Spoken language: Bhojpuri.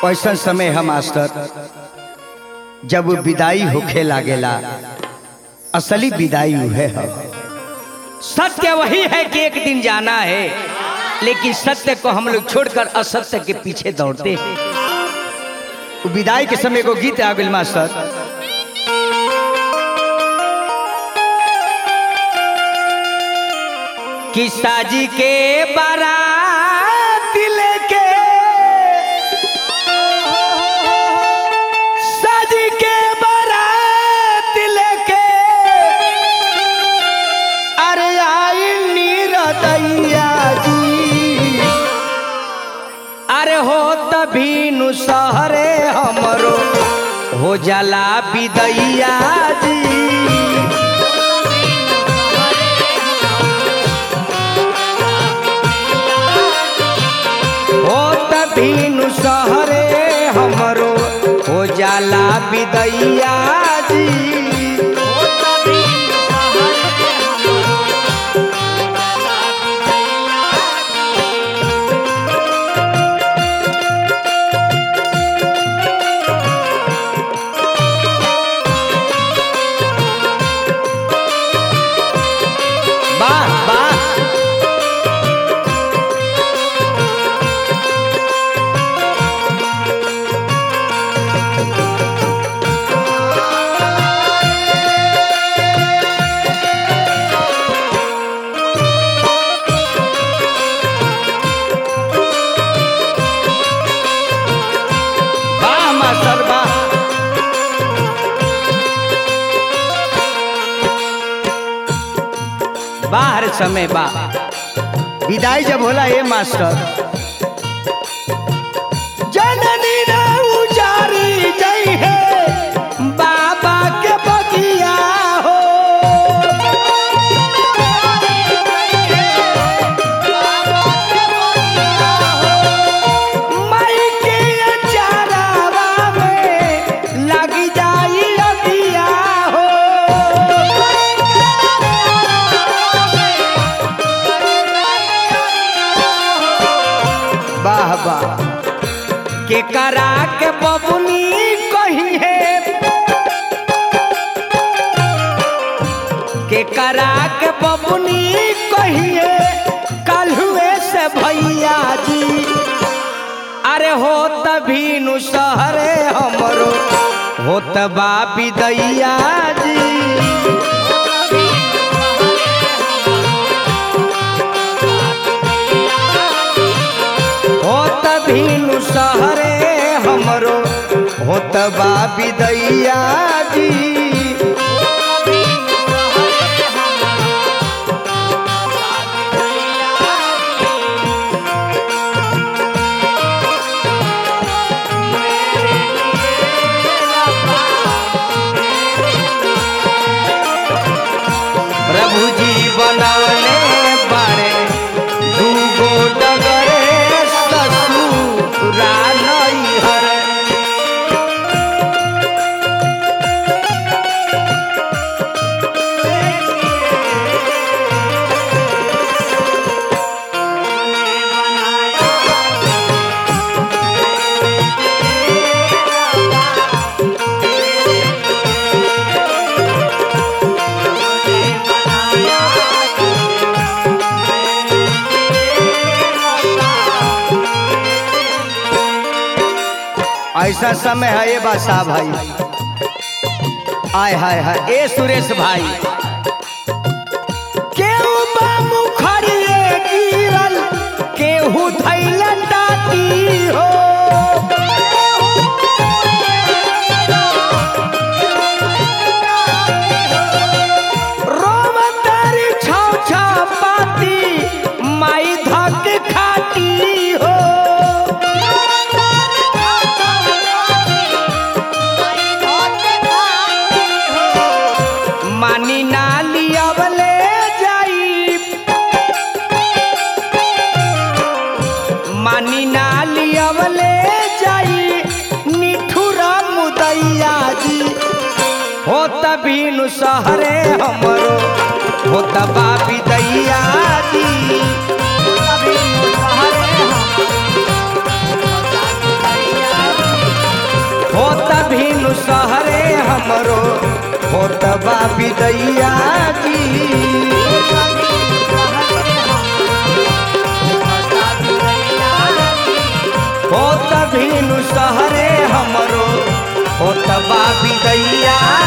ऐसा समय है मास्टर जब विदाई होखे लागेला असली विदाई उहे है सत्य वही है कि एक दिन जाना है लेकिन सत्य को हम लोग छोड़कर असत्य के पीछे दौड़ते हैं विदाई के समय को गीत आ गई मास्टर कि साजी के बारात लेके साजी के बारात लेके अरे आई नीरदैया जी अरे हो तभी नु सहरे हमरो हो जाला विदैया जी हो तभीनु सहरे हमरो हो जाला विदैया जी वाह वाह वाह मास्टर वाह बाहर समय बा विदाई जब होला ए मास्टर जननी ना उजारी जई है बाबा के बगिया हो माई के अचारावा में लगी जाई अगिया हो वाह वाह के करा के बबुनी कही है के करा के बबुनी कही है कल हुए से भैया जी अरे हो तभी नु सहरे हमरो हो तबा विदैया जी हो तभीनु सहरे हमरो हो तबा विदैया जी प्रभु जी बनौले बारे दूगो डगरे ससुरा नैहर ऐसा समय है ये बादशाह भाई आय हाय हाय ए सुरेश भाई केहू बा मुखरिए गिरल केहू धैल टाटी हो रोम तारी छाव छाव पाती माई धक खाती हो मानी नाली अबले जाई मानी नाली अबले जाई निठुरा मुदैया जी हो तबीनु सहरे हमरो हो तबा विदैया जी तबीनु सहरे हमरो, हो तबा विदैया सहरे हमरो होतबा विदैया जी होत भीनु सहरे हमरो होतबा विदैया